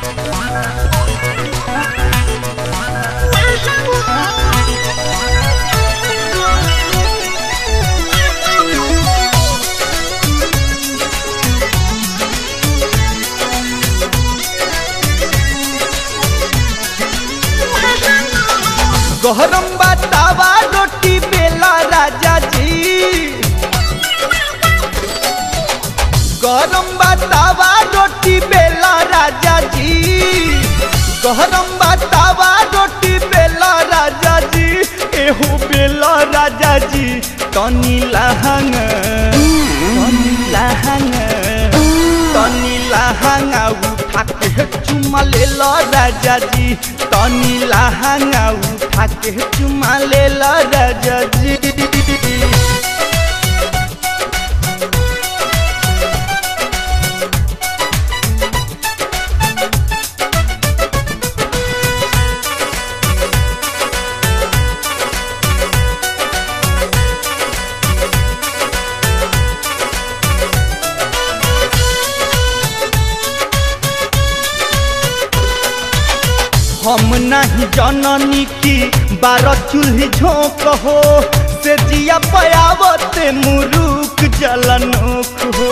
गहरम बतावा रोटी बेला राजा जी गरम बतावा रोटी बेला राजा जी गरम बतावा रोटी बेला राजा जी एहो बेला राजा जी तनी लहंग तनी लहंग तनी लहंगा उठा के चुमा ले लो राजा जी तनी लहंगा उठा के चुमा ले लो राजा जी हम नहीं जननी की बारह चूल्ही झोंक हो से जिया पयावत मुरुक जलनोक हो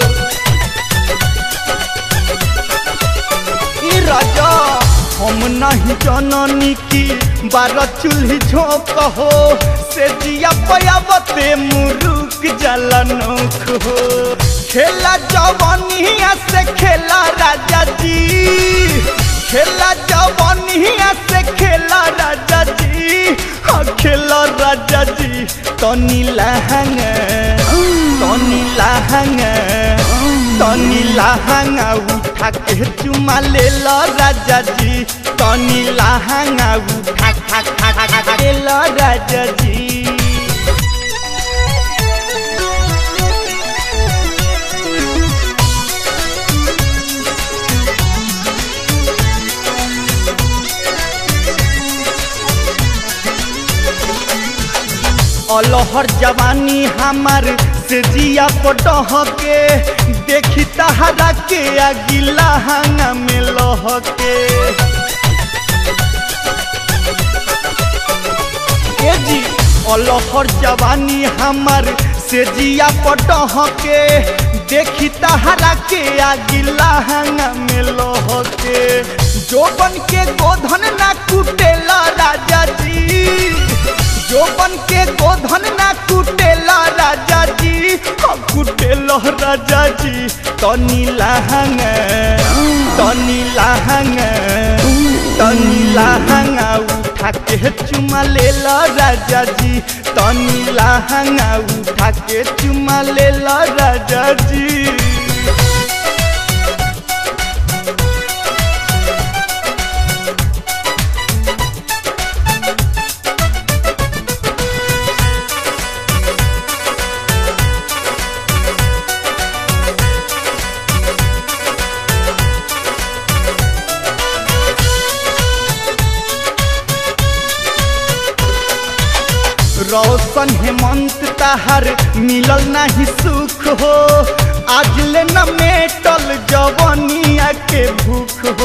ई राजा हम नहीं जननी की बारह चूल्ही झोंक हो से जिया पयावत मुरुक जलनोक हो खेला जवनिया से खेला राजा जी खेला जवनिया से खेला राजा जी हाँ खेला राजा जी तनी लहंग तनी लहंग तनी लहंगा उठा के चुमा ले लो राजा जी तनी लहंगा उठा खा खा खा खा ले लो राजा जी अलहर जवानी हमार से जिया पटह के देखी तहरा के अगिला हंगा में लह के ए जी अलहर जवानी हमार से जिया पटह के देखी तहरा के अगिला हंगा में लह के जोबन के गोधन ना कुटेला राजा जी जोबन के गोधन ना कुटेला राजा जी हम कुटेला राजा जी तनी लहंग तनी लहंग तनी लहंगा उठा के चुमा ले लो राजा जी तनी लहंगा उठा के चुमा ले लो राजा जी रौशन हेमंत तहर मिलल नहीं सुख हो आज ले न मेटल जवनिया के भूख हो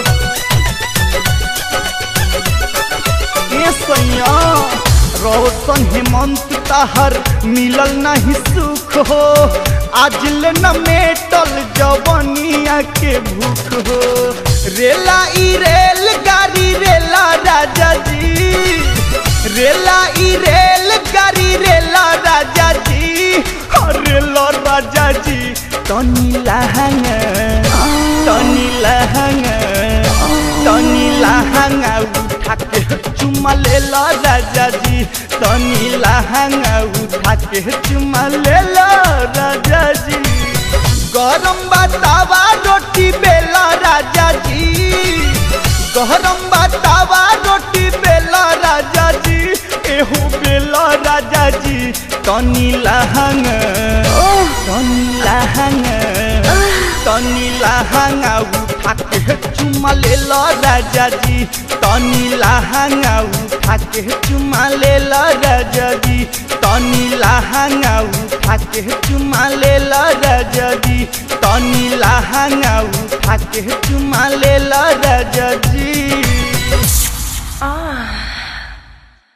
ए सैया रौशन हेमंत तहर मिलल नहीं सुख हो आज ले न मेटल जवनिया के भूख हो रेला ई रेल गाड़ी रेला राजा जी रेला ई रेल गाड़ी रेला राजा जी रेला राजा जी तनी लहंग तनी लहंग तनी लहंगा उठा के चुमा ले लो राजा जी तनी लहंगा उठा के चुमा ले लो राजा जी गरम बतावा रोटी बेला राजा जी गरम बतावा रोटी बेला राजा जी एहो बेला राजा जी तनी लहंग तनी लहंग तनी लहंगा उठा के चुमा ले लो राजा जी तनी लहंगा उठा के चुमा ले लो राजा जी तनी लहंगा उठा के चुमा ले लो राजा जी तनी लहंगा उठा के चुमा ले राजा